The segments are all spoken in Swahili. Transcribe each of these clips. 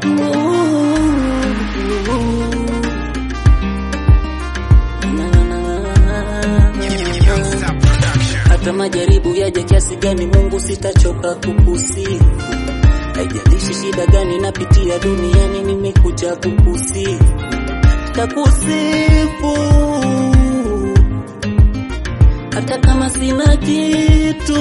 Hata majaribu yaje kiasi gani, Mungu sitachoka kukusifu. Haijalishi shida gani napitia duniani, nimekuja kukusifu, takusifu hata kama sina kitu.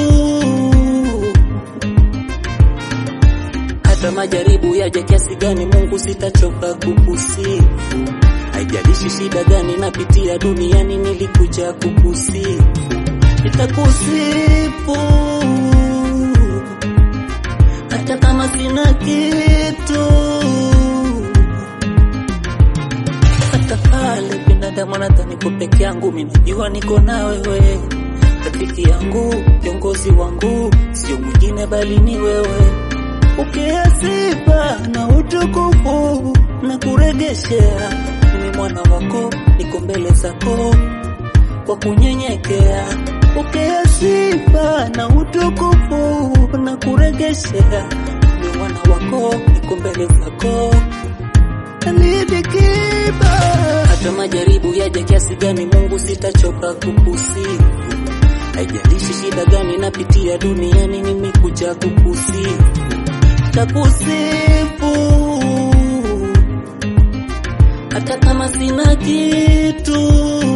Hata majaribu yaje kiasi gani, Mungu sitachoka kukusifu. Haijalishi shida gani napitia duniani, nilikuja kukusifu, nitakusifu hata kama sina kitu. Hata pale binadamu nadhani niko peke yangu, mimi najua niko na wewe, rafiki yangu, kiongozi wangu, sio mwingine bali ni wewe. Pokea sifa na utukufu na kuregeshea, mimi mwana wako, niko mbele zako kwa kunyenyekea. Pokea sifa na utukufu na kuregeshea, mimi mwana wako, niko mbele zako alidikiba. Hata majaribu yaje kiasi gani, Mungu sitachoka kukusifu. Haijalishi shida gani napitia duniani, nimekuja kukusifu, takusifu hata kama sina kitu.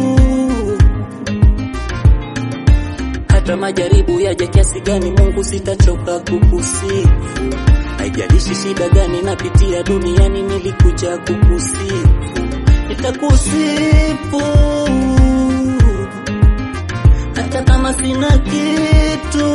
Hata majaribu yaje kiasi gani, Mungu sitachoka kukusifu. Haijalishi shida gani napitia duniani, nilikuja kukusifu, nitakusifu hata kama sina kitu.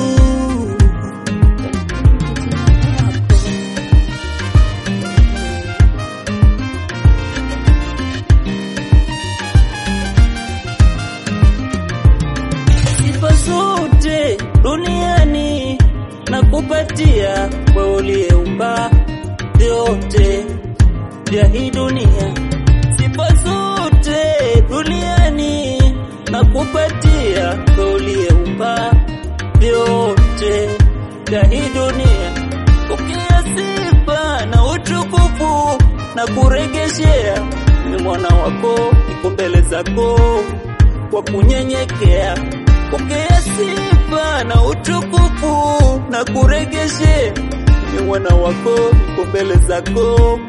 Sifa zote duniani nakupatia wewe uliyeumba vyote vya hii dunia. Sifa zote duniani nakupatia wewe uliyeumba vyote vya hii dunia. Pokea sifa na utukufu na kuregeshea, ni mwana wako, niko mbele zako kwa kunyenyekea. Pokea sifa na utukufu na kuregeshea, ni mwana wako, niko mbele zako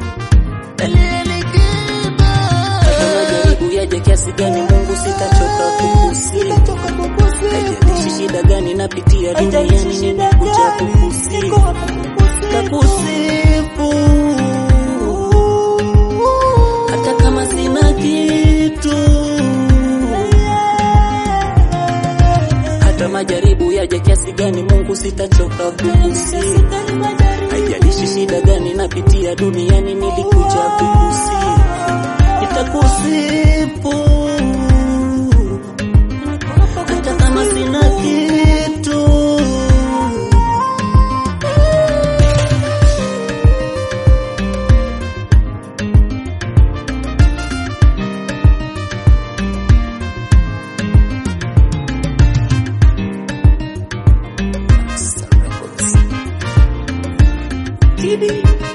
hata majaribu yaje kiasi gani, Mungu sitachoka kukusifu. Haijalishi shida gani napitia duniani, nimekuja kukusifu, takusifu hata kama sina kitu. Hata majaribu yaje kiasi gani, Mungu sitachoka kukusifu. Haijalishi shida gani napitia duniani, nilikuja kukusifu, nitakusifu hata kama sina kitu. Kidi.